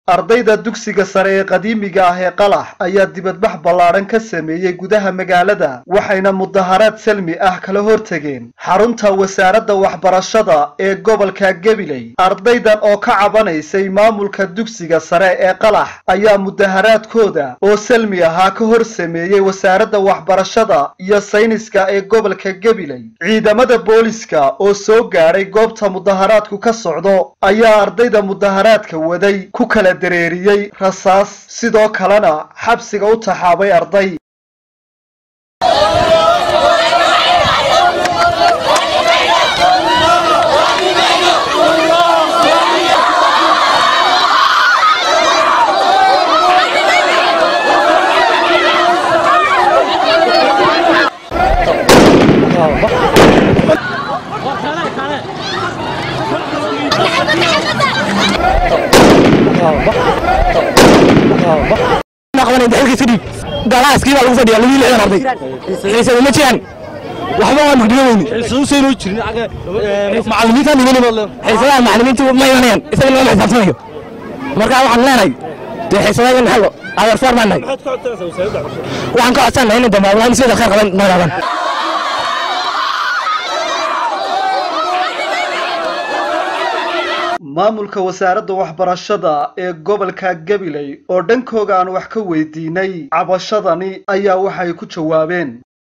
ardayda dugsiga sare ee qadiimiga ah ee qalax ayaa dibadbax ballaadhan ka sameeyey gudaha magaalada waxayna mudaharaad salmi ah kala hortegeen xarunta wasaaradda waxbarashada ee gobolka gabiley ardaydan oo ka cabanaysay maamulka dugsiga sare ee qalax ayaa mudaharaadkooda oo salmi ahaa ka hor sameeyey wasaaradda waxbarashada iyo sayniska ee gobolka gabiley ciidamada booliska oo soo gaadhay goobta mudaharaadku ka socdo ayaa ardayda mudaharaadka waday ku kala dareeriyey rasaas sidoo kalena xabsiga u taxaabay arday galaaskii baa lagu fadhiya lagu lixdan arday xiisada ma jiraan waxba waa mugdiyoweyni macallimiintaan imanima xiisadaha macallimiintu ma imanayaan isaga lagama xisaabtamayo marka waxaan leenahay dee xiisadaha in xallo adeersaar baan nahay waxaan ka codsannahay inay dambaablaan sida khayr qaban noolaadaan maamulka wasaaradda waxbarashada ee gobolka gabiley oo dhankooga aan wax ka weydiinay cabashadani ayaa waxay ku jawaabeen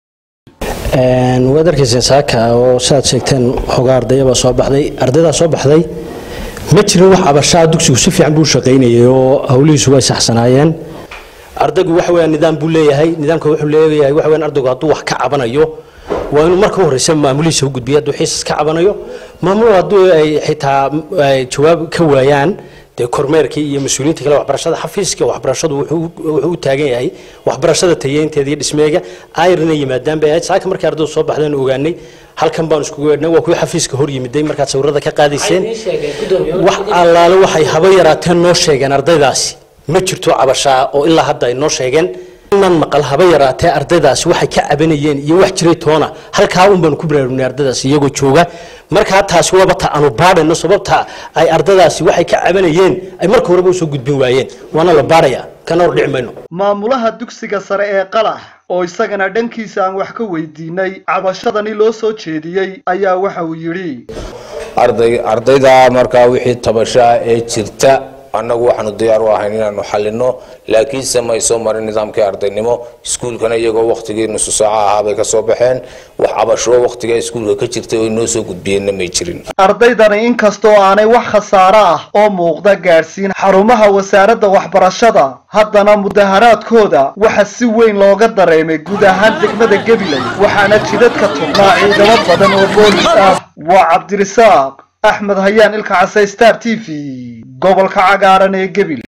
waad arkayseen saaka oo sidaad sheegteen hogaa ardayabaa soo baxday ardaydaa soo baxday ma jirin wax cabashaa dugsigu si fiican buu shaqaynayay oo howlihiisu way saxsanaayeen ardaygu waxa weeyaan nidaam buu leeyahay nidaamka wuxuu leeyahay waxa weeyaan ardaygu hadduu wax ka cabanayo waa inuu marka u horeysa maamulihiisa u gudbiya hadduu xiisas ka cabanayo maamul hadduu ay xitaa ay jawaab ka waayaan dee kormeerkii iyo mas-uuliyiinta kale waxbarashada xafiiska waxbarashadu wuxuu u taagan yahay waxbarashada tayeynteeda iyo dhismeega ayrna yimaadaan bay ahayd saaka markii ardaydu soo baxdeen ogaanay halkan baan iskugu weedhnay waa kuwii xafiiska hor yimiday markaad sawirada ka qaadayseen wax allaale waxay haba yaraateen noo sheegeen ardaydaasi ma jirto cabashaa oo ilaa hadda ay noo sheegeen nan maqal haba yaraatee ardaydaasi waxay ka cabanayeen iyo wax jiray toona halkaa un baanu ku baraarugnay ardaydaasi iyagoo jooga markaa taasi waaba ta aanu baadhayno sababta ay ardaydaasi waxay ka cabanayeen ay marka horeba usoo gudbin waayeen waana la baadhaya kana hor dhici mayno maamulaha dugsiga sare ee qalax oo isagana dhankiisa aan wax ka weydiinay cabashadani loo soo jeediyey ayaa waxa uu yidhi ardayda markaa wixii tabashaa ee jirta annagu waxaanu diyaar u ahayn inaanu xalino laakiinse may soo marin nidaamkii ardaynimo iskuulkana iyagoo wakhtigii nusu saaca ahaa bay kasoo baxeen wax cabasho wakhtigaa iskuulka ka jirtay oo inoo soo gudbiyeenna may jirin ardaydani inkastoo aanay wax khasaaro ah oo muuqda gaadhsiin xarumaha wasaaradda waxbarashada haddana mudaharaadkooda waxa si weyn looga dareemay guud ahaan degmada gabiley waxaana jidadka tugnaa ciidamo badan oo boolis ah waa cabdirisaaq axmed hayaan ilka casay star t v gobolka cagaaran ee gebil